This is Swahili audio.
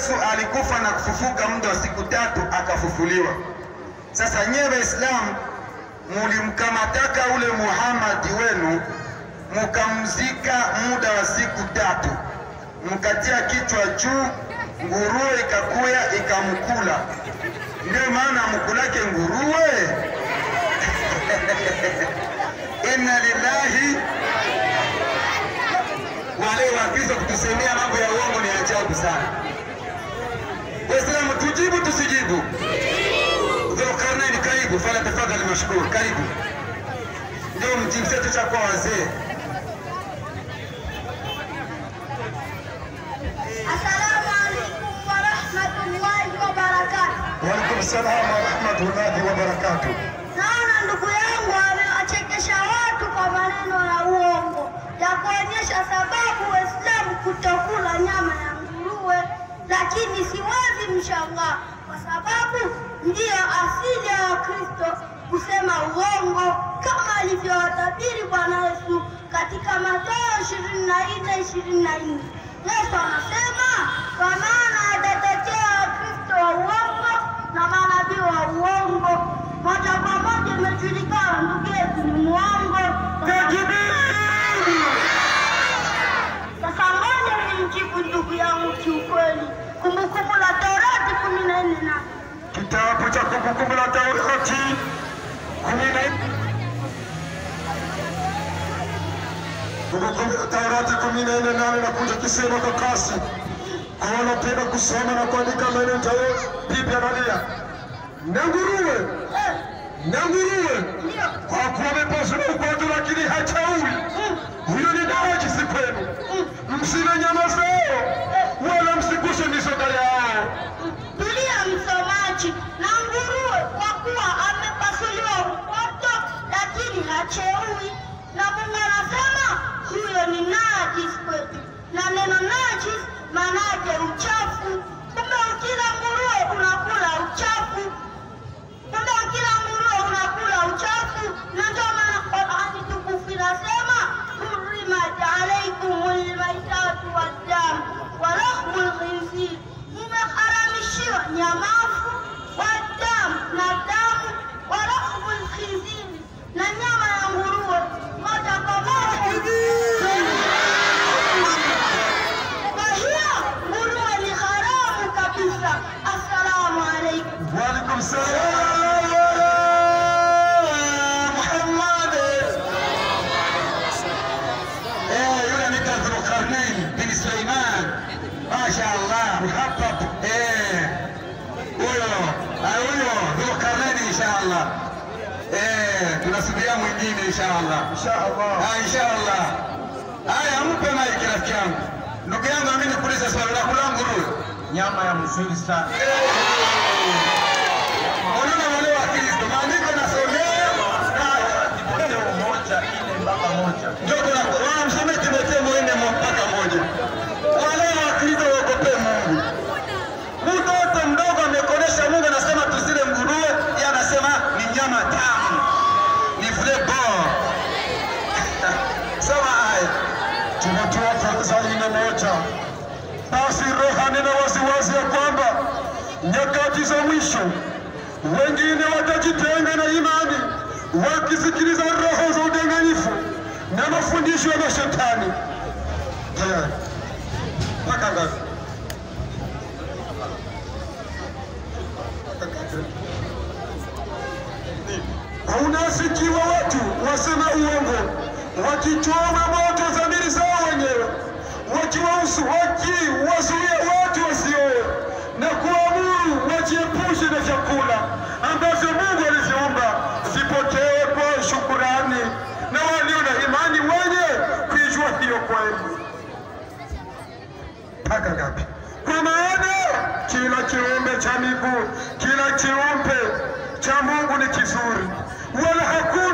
Yesu alikufa na kufufuka muda wa siku tatu akafufuliwa. Sasa nyewe Waislamu mulimkamataka ule Muhammad wenu mukamzika muda wa siku tatu, mkatia kichwa juu, nguruwe ikakuya ikamkula. Ndio maana mkulake nguruwe. Inna lillahi wale Wakristo kutusemea mambo ya uongo ni ajabu sana. Waislamu tujibu tusijibu? Dhulkarnaini, karibu. Fala tafadhali, mashukuru. Karibu. Ndio mjibu chetu cha kwa wazee. Assalamu alaikum warahmatullahi wabarakatuh. Waalaikum salam warahmatullahi wabarakatuh. Naona ndugu yangu amewachekesha watu kwa maneno ya uongo ya kuonyesha sababu Waislamu kutokula nyama ya nguruwe, lakini siwezi mshangaa kwa sababu ndiyo asili ya Wakristo kusema uongo kama alivyowatabiri Bwana Yesu katika Mathayo 24 24. Yesu anasema kwa maana atatetea Wakristo wa uongo na manabii wa uongo. Moja kwa moja imejulikana ndugu yetu ni muongo. Sasa ngoja nimjibu ndugu yangu kiukweli. Kumbukumbu la Torati kumi na nne na Kitabu cha Kumbukumbu la Taurati kumi na Kumbukumbu la Taurati kumi na nne nane nakuja kisema kwa kasi kwa wanapenda kusoma na kuandika maneno tayo bibi analia na nguruwe Eh, na nguruwe ndio. kwa kuwa amepaswa na ugonjwa lakini hachaui huyo ni najisi kwenu msile nyama zao wala msiguse mizoga yao Tulia msomaji, na nguruwe kwa kuwa amepasuliwa upoto lakini hacheui, na Mungu anasema huyo ni najis kwetu, na neno najis maanake uchafu. Kumbe ukila nguruwe unakula uchafu, kumbe ukila nguruwe unakula uchafu, na ndio maana Qur'ani tukufu inasema hurrimat alaykumul maitatu waddam wa lahmul khinzir, mumeharamishiwa nyamafu wadamu na damu wa lahmul khinzir, na nyama ya nguruwe moja kwa moja. Kwa hiyo nguruwe ni haramu kabisa. Assalamu alaikum. Waalaikum salam Muhammad. Eh, yule anaitwa Dhulkarnain bin Sulaiman. Masha Allah. Hapa eh, huyo ah, huyo Dhulkarnain inshallah. Eh, tunasubiria mwingine inshallah. Inshallah. Ah, inshallah. Haya, mpe maiki rafiki yangu. Ndugu yangu, mimi nikuulize swali la kula nguruwe. nyama ya mzuri sana. Unaona wale wa Kristo, maandiko nasomea Timotheo moja nne mpaka moja. ndio kuna wanamsomea Timotheo nne mpaka moja. Wale wa Kristo waogope Mungu. Mtoto mdogo amekonesha Mungu anasema tusile nguruwe, yeye anasema ni nyama tamu, ni vile bon. Soma haya. Timotheo wa kwanza nne moja. Basi Roho anena waziwazi ya kwamba nyakati za mwisho wengine watajitenga na imani, wakisikiliza roho za udanganyifu na mafundisho ya mashetani. Tayari mpaka ngapi? Unasikiwa watu wasema uongo, wakichoma moto dhamiri zao wenyewe, wakiwahusu wakiwazuia watu wasioe na kuamuru wajiepushe na vyakula ambavyo Mungu aliviumba vipokewe kwa shukurani na walio na imani wenye kuijua hiyo kweli. Mpaka ngapi? Kwa maana kila kiumbe cha miguu, kila kiumbe cha Mungu ni kizuri, wala hakuna